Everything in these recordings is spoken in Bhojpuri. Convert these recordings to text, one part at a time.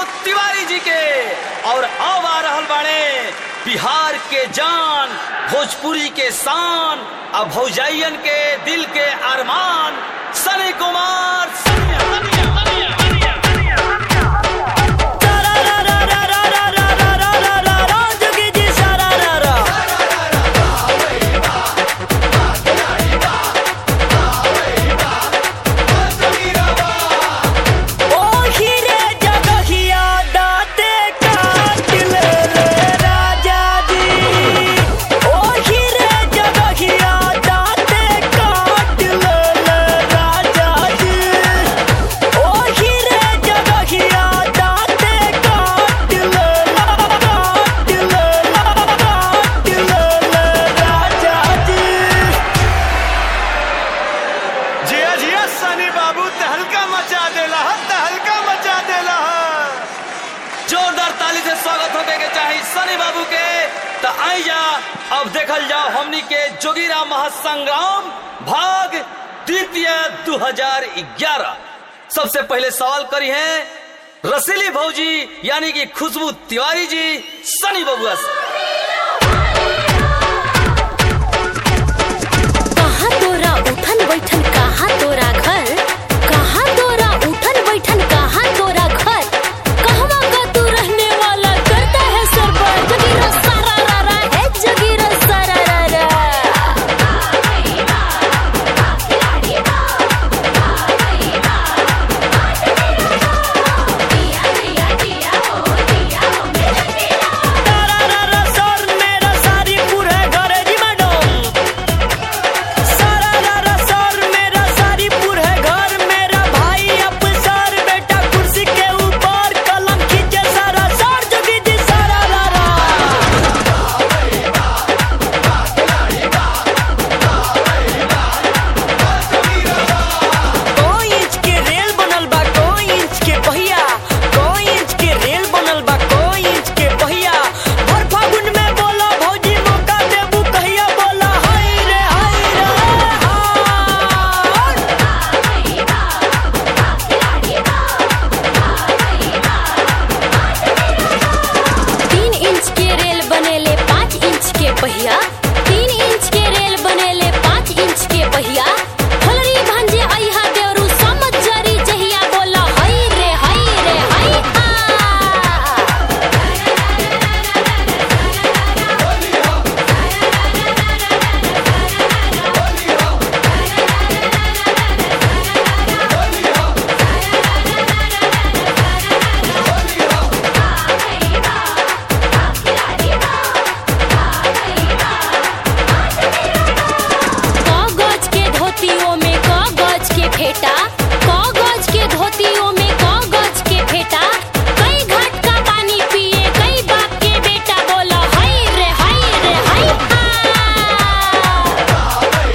तिवारी जी के और अब आ रहल बाड़े बिहार के जान भोजपुरी के शान अब भौजाइयन के दिल के अरमान सनी कुमार सनिया, सनिया, सनिया, सनिया, सनिया। जिया जिया सनी बाबू तहलका मचा देला ह तहलका मचा देला ह जोरदार ताली से स्वागत होके के चाही सनी बाबू के तो आई जा अब देखल जाओ हमनी के जोगीरा महासंग्राम भाग द्वितीय 2011 सबसे पहले सवाल करी है रसीली भौजी यानी कि खुशबू तिवारी जी सनी बबुआ से कहाँ तोरा उठन बैठन कहाँ तोरा घर कहाँ तोरा उठन बैठन कहाँ तोरा घर कहवा का तू रहने वाला करता है सरबर जगीरा सारा रा रा है जगीरा सारा रा रा कोई इंच के रेल बनल बा कोई इंच के पहिया कोई इंच के रेल बनल बा कोई इंच के पहिया हर फागुन में बोला भौजी मौका देबू कहिया बोला हाय रे हाय रे हाय तीन इंच के रेल बनेले पाँच इंच के पहिया तीन इंच के रेल बनेले पाँच इंच के पहिया फलरी भांजे अइहा देवरू समझ जरी जहिया बोला हई रे हई रे हई हा कागज के धोतियों में कागज के फेटा कागज के धोतियों में कागज के फेटा कई घाट का पानी पिए कई बाप के बेटा बोला हई रे हई रे हई हा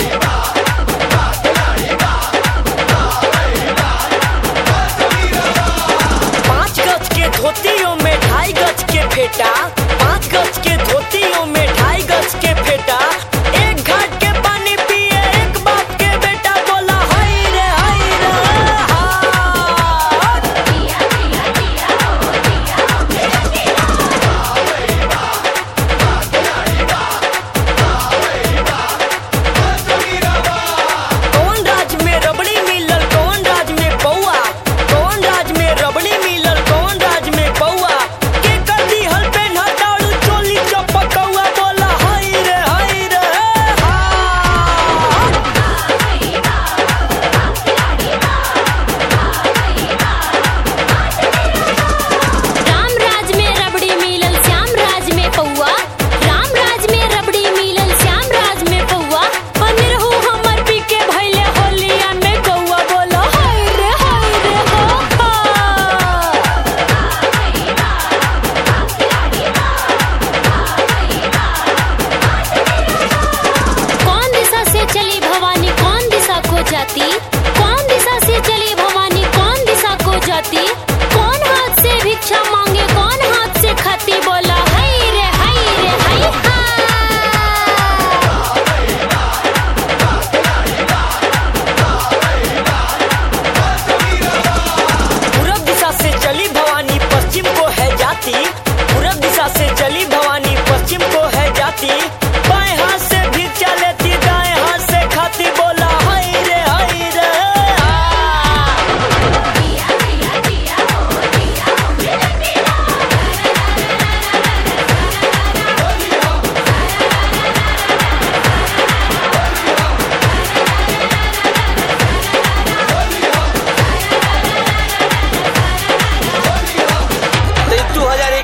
पाँच गज के धोतियों में ढाई गज के फेटा पाँच गज के धोतियों में ढाई गज के फेटा एक घाट के पानी पिए एक बाप के बेटा बोला हाय रे हाय रे हाय कौन राज में रबड़ी मिलल कौन राज में पौआ कौन राज में रबड़ी मिलल कौन राज में पौआ के कर दी हल पे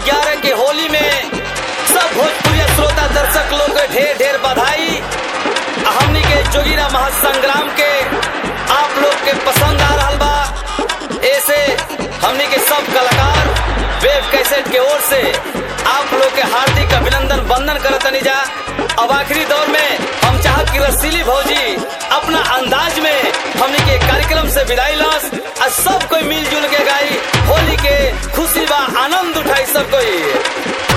2011 के होली में सब भोजपुरी श्रोता दर्शक लोग के ढेर ढेर बधाई आ हमनी के जोगिरा महासंग्राम के आप लोग के पसंद आ रहा बा ऐसे हमनी के सब कलाकार वेब कैसेट के ओर से आप लोग के हार्दिक अभिनंदन वंदन करतनी जा अब आखिरी दौर में हम चाहत कि रसीली भौजी अपना अंदाज में हमनी के कार्यक्रम से विदाई लस आ सब कोई मिलजुल के गाई होली के खुशी बा आनंद उठाई सब कोई